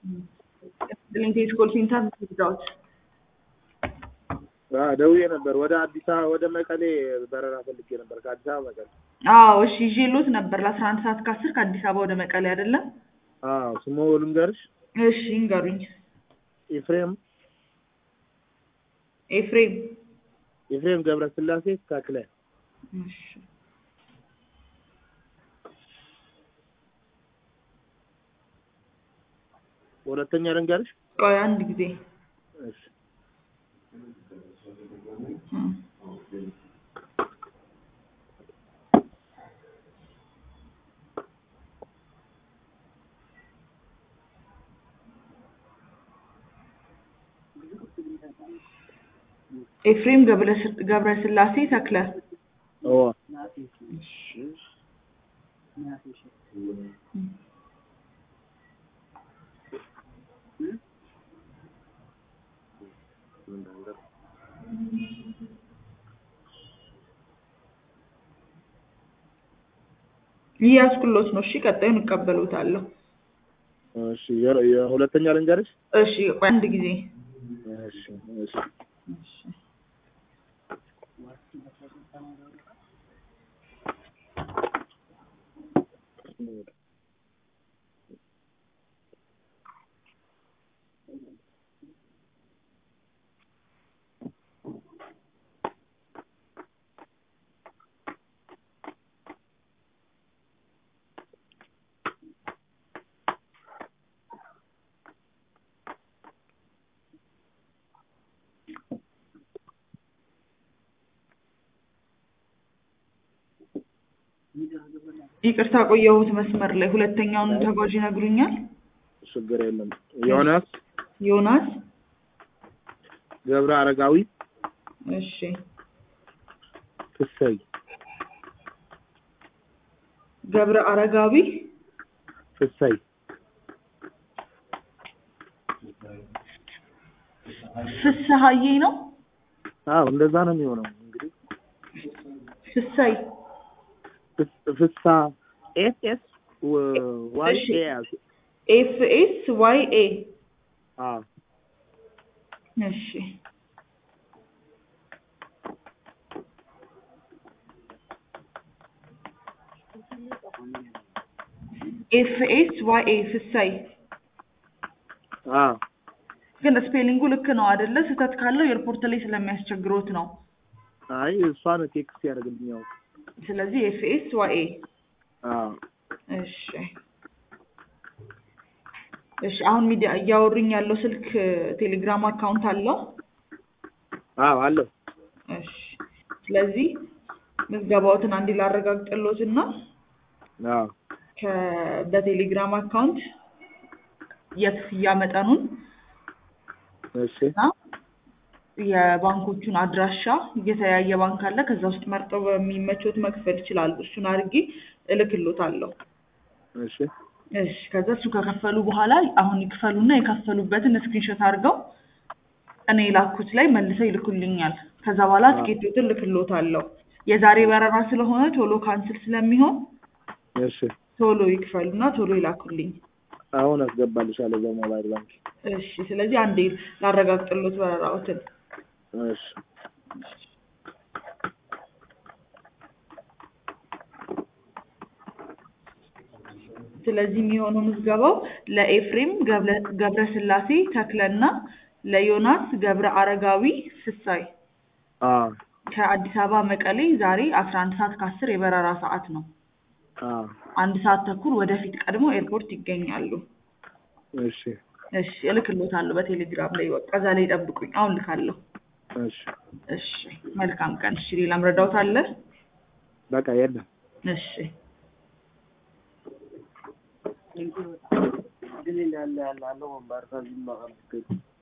ሊንኬጅ ኮል ሴንተር ዳውት ደውዬ ነበር። ወደ አዲስ አበባ ወደ መቀሌ በረራ ፈልጌ ነበር ከአዲስ አበባ መቀሌ። አዎ እሺ ይዤሎት ነበር ለአስራ አንድ ሰዓት ከአስር ከአዲስ አበባ ወደ መቀሌ አይደለም? አዎ ስሙ ልንገርሽ፣ እሺ ይንገሩኝ። ኤፍሬም ኤፍሬም ኤፍሬም ገብረስላሴ ተክለ። እሺ ሁለተኛ ልንገርሽ፣ ቆይ አንድ ጊዜ እሺ እም። ኤፍሬም ገብረ- ገብረስላሴ ተክለ ኦ እያስኩሎት ነው። እሺ ቀጣዩን እቀበሉታለሁ። እሺ የ- የሁለተኛ ልንገርሽ፣ እሺ ቆይ አንድ ጊዜ እሺ እሺ ይቅርታ ቆየሁት መስመር ላይ። ሁለተኛውን ተጓዥ ይነግሩኛል? ችግር የለም። ዮናስ ዮናስ ገብረ አረጋዊ እሺ ፍሰይ ገብረ አረጋዊ ፍሰይ ፍስሀዬ ነው አዎ እንደዛ ነው የሚሆነው እንግዲህ ፍሳይ ፍስ- ፍሳ ኤስ ኤስ ዋይ እሺ። ኤ ኤፍ ኤስ ዋይ ኤ አዎ እሺ ኤፍ ኤስ ዋይ ኤ ፍሳይ አዎ ግን ስፔሊንጉ ልክ ነው አይደለ? ስህተት ካለው ኤርፖርት ላይ ስለሚያስቸግሮት ነው። አይ እሷን ቴክስት ያደርግልኝ ያው ስለዚህ ኤፍ ኤስ ዋይ ኤ አዎ እሺ እሺ። አሁን ሚዲያ እያወሩኝ ያለው ስልክ ቴሌግራም አካውንት አለው? አዎ አለው እሺ። ስለዚህ ምዝገባዎትን አንዴ ላረጋግጥሎት እና አዎ ከ- በቴሌግራም አካውንት የክፍያ መጠኑን እሺ እና የባንኮቹን አድራሻ የተለያየ ባንክ አለ። ከዛ ውስጥ መርጠው በሚመቾት መክፈል ይችላሉ። እሱን አድርጌ እልክሎታለሁ። እሺ እሺ ከዛ እሱ ከከፈሉ በኋላ አሁን ይክፈሉና የከፈሉበትን ስክሪንሾት አድርገው እኔ የላኩት ላይ መልሰው ይልኩልኛል። ከዛ በኋላ ትኬቶትን ልክሎታለሁ። የዛሬ በረራ ስለሆነ ቶሎ ካንስል ስለሚሆን እሺ ቶሎ ይክፈሉና ቶሎ ይላኩልኝ። አሁን አስገባልሻለሁ በሞባይል ባንክ እሺ ስለዚህ አንዴ ላረጋግጥሎት በረራዎትን እሺ ስለዚህ የሚሆነው ምዝገባው ለኤፍሬም ገብረ- ገብረስላሴ ተክለና ለዮናስ ገብረ አረጋዊ ፍሳይ አዎ ከአዲስ አበባ መቀሌ ዛሬ አስራ አንድ ሰዓት ከአስር የበረራ ሰዓት ነው። አዎ አንድ ሰዓት ተኩል ወደፊት ቀድሞ ኤርፖርት ይገኛሉ። እሺ እሺ እልክሎታለሁ በቴሌግራም ላይ በቃ እዛ ላይ ጠብቁኝ። አሁን ልካለሁ። እሺ እሺ መልካም ቀን። እሺ ሌላም ረዳውት አለ? በቃ የለም እሺ ግን እንዳለ ያለ አለው ባርካ